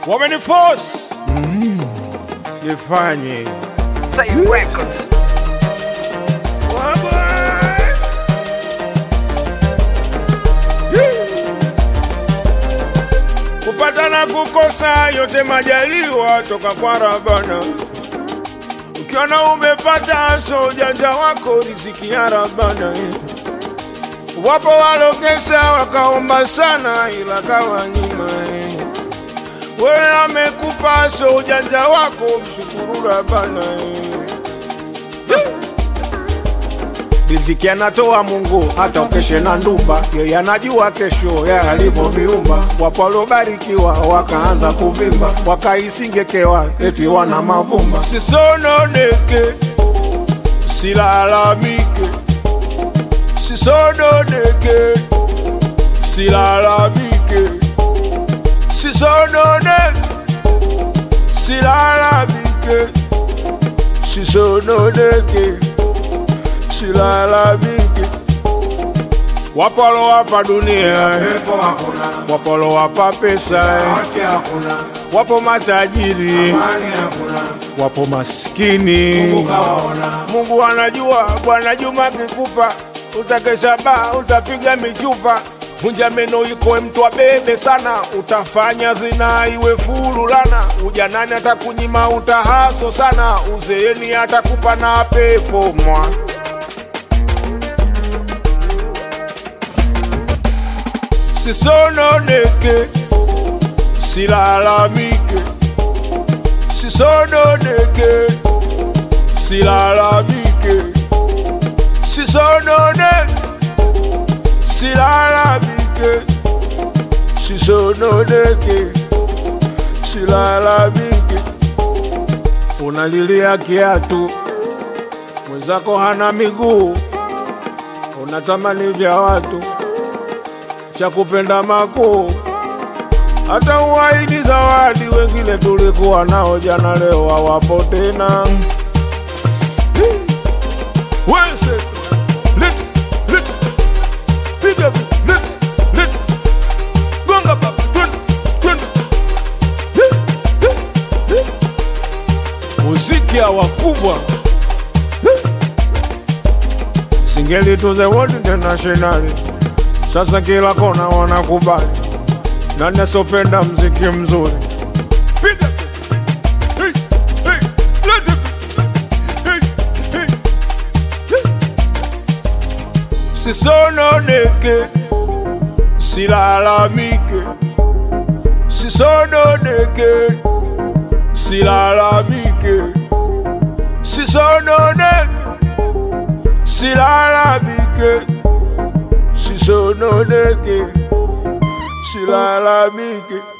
wameniforce nifanye Say Records. kupata na kukosa yote majaliwa toka kwa Rabana. Ukiona umepata so ujanja wako riziki ya Rabana. Wapo walokesa wakaomba sana ila kawanyima. Wewe amekupa so ujanja wako mshukuru Rabana. Riziki anatoa Mungu, hata ukeshe na ndumba, yeye anajua kesho ya alivyoviumba. Wapo waliobarikiwa wakaanza kuvimba, wakaisingekewa eti wana mavumba. Sisononeke, silalamike, sisononeke, silalamike, sisononeke, silalamike, sisononeke silalamike. Wapo walowapa dunia, wapo walowapa pesa, wapo matajiri, wapo maskini. Mungu anajua, Bwana Juma akikupa utakesha baa, utapiga michupa Vunja meno iko mtu abebe sana, utafanya zina iwe fululana. Ujanani atakunyima utahaso sana, uzeeni atakupa na pepo mwa sisononeke, silalamike, sisononeke, silalamike, sisononeke, silalamike, sisononeke, silalamike. Unalilia kiatu, mwenzako hana miguu, unatamani vya watu cha kupenda makuu, hata uwaidi zawadi. Wengine tulikuwa nao jana, leo hawapo tena. Wese, lit, lit, piga, lit, lit, gonga baba, twende, twende. Muziki ya wakubwa singeli to the world international sasa kila kona wanakubali, nani asopenda mziki mzuri? Piga hey, hey, let it hey, hey, hey. Sisononeke, silalamike, sisononeke, silalamike, sisononeke, silalamike sisononeke, silalamike.